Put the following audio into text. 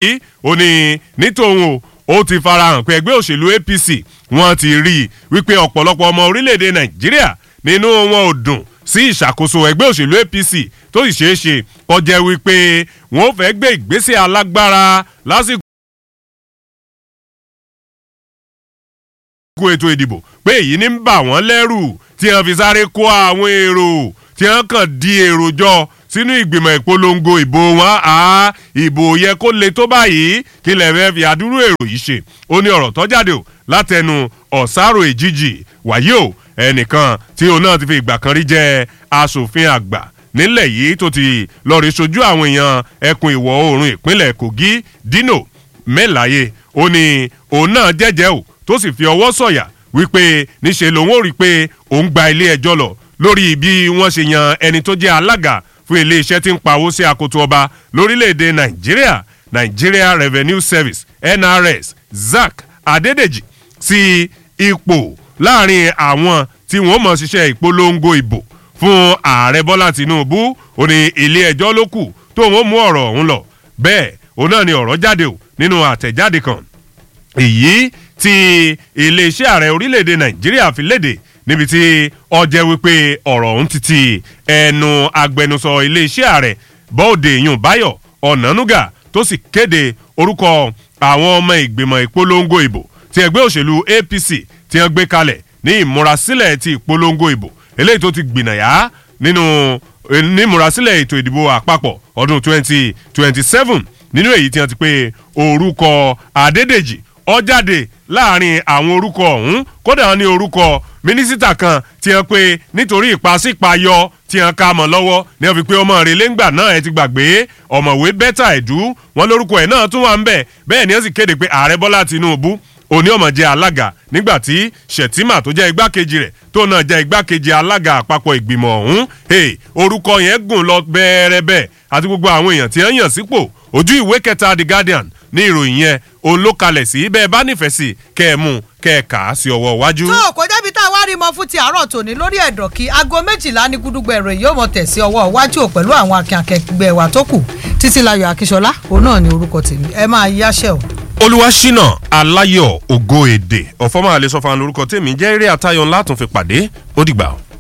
yìí ó ní nítòun o ó ti farahàn pé ẹgbẹ́ òṣèlú APC wọ́n ti rí i wípé ọ̀pọ̀lọpọ̀ ọmọ orílẹ̀-èdè Nàìjíríà nínú wọn ò dùn sí ìṣàkóso ẹgbẹ́ òṣèlú APC tó sì ṣeé ṣe kó jẹ́ wípé wọ́n fẹ́ gbé ìgbésẹ̀ alágbára lásìkò. kó ètò ìdìbò pé èyí ní ń bà wọ́n lẹ́rù tí wọ́n fi sáré kó àwọn èrò tí wọ́n kàn di èrò jọ sínú ìgbìmọ̀ ìpolongo ìbò wọn á ìbò yẹ kó le tó báyìí kí lè fẹ́ fi àdúrú èrò yìí ṣe ó ní ọ̀rọ̀ tó jáde o látẹnu ọ̀sáró èjìjì wàyí o ẹnìkan tí òun náà ti fi ìgbà kan rí jẹ́ aṣòfin àgbà nílẹ̀ yìí tó ti lọ́ọ́ rí sojú àwọn èèyàn ẹkùn ìwọ̀ oòrùn ìpínlẹ̀ Kogi Dino Melaye ó ní òun náà jẹ́jẹ́ o tó sì fi ọwọ́ sọ̀yà wípé níṣe lòun ò rí i pé òun gba ilé ẹjọ́ lọ lórí bí wọ́n ṣe yan ẹni tó jẹ́ alága fún iléeṣẹ́ tí ń pawó sí akoto ọba lórílẹ̀‐èdè nàìjíríà Nigeria Revenue Service NRS Zack Adédèjì sí ipò láàrin àwọn tí wọ́n mọ̀ ṣiṣẹ́ ìpolongo ìbò fún ààrẹ Bọ́lá Tinubu ó ní ilé ẹjọ́ ló kù tó wọ́n mú ọ̀rọ̀ ọ̀hún lọ bẹ́ẹ̀ òun náà ni ọ̀rọ̀ jáde o nínú àtẹ̀jáde kan èyí tí iléeṣẹ́ ààrẹ orílẹ̀-èdè nàìjíríà fi léde níbi tí ó jẹ́ wípé ọ̀rọ̀ ọ̀hún ti ti ẹnu agbẹnusọ iléeṣẹ́ ààrẹ bọ́ọ̀dé yùn báyọ̀ ọ̀nànúgà tó sì kéde orúkọ àwọn ọmọ ìgbìmọ̀ ìpolongo ìbò tí ẹgbẹ́ òṣèlú APC tí wọ́n gbé kalẹ̀ ní ìmúrasílẹ̀ ti ìpolongo ìbò eléyìí tó ti gbìnàyà nínú ní ìmúrasílẹ̀ ètò ìdìbò àpapọ̀ ọdún 2027 nínú èyí tí wọ́n ti pé orúkọ Adédèjì ó jáde láàrin àwọn orúkọ ọ̀hún kódà wọn ní orúkọ mínísítà kan tí wọ́n pé nítorí ìpàsípayọ tí wọ́n ká mọ́ lọ́wọ́ ní wọ́n fi pé ọmọ rẹ̀ lẹ́ngbà náà ẹ ti gbàgbé ọ̀mọ̀wé bẹ́tà ẹ̀dú wọn lórúkọ ẹ̀ náà tún wà ń bẹ̀ bẹ́ẹ̀ ni wọ́n sì kéde pé ààrẹ Bọ́lá Tinubu òní ọmọ jẹ́ alága nígbà tí Shettima tó jẹ́ igbákejì rẹ̀ tó náà jẹ́ igbákejì alága àpapọ̀ ìgbìmọ̀ ọ̀hún orúkọ yẹn gùn lọ bẹ́ẹ̀rẹ́bẹ́ àti gbogbo àwọn èèyàn tí wọ́n yàn sípò ojú ìwé kẹta The Guardian ní ìròyìn yẹn òun ló kalẹ̀ sí bẹ́ẹ̀ bá nífẹ̀ẹ́ sí kẹ́ ẹ mú kẹ́ ẹ kà á sí ọwọ́ iwájú. tó kò débi tá a wá rí mọ fún ti àárọ̀ tòní lórí ẹ̀dọ̀ kí aago méjìlá ní gúdúgbẹ̀ ìròyìn yóò mọ tẹ̀ sí ọwọ́ iwájú ò pẹ̀lú àwọn akin akẹgbẹ́ wa tó kù Títílayọ̀ Akínsọlá òun náà ni orúkọ tèmi ẹ máa yáṣẹ́ o. Olúwaṣínà Aláyọ̀ Ògo Èdè ọ̀fọ́mọ́ àlesọ́fà lórúkọ tèmi jẹ́ eré àtayọ̀ ńlá tún fi pàdé ó dìgbà o.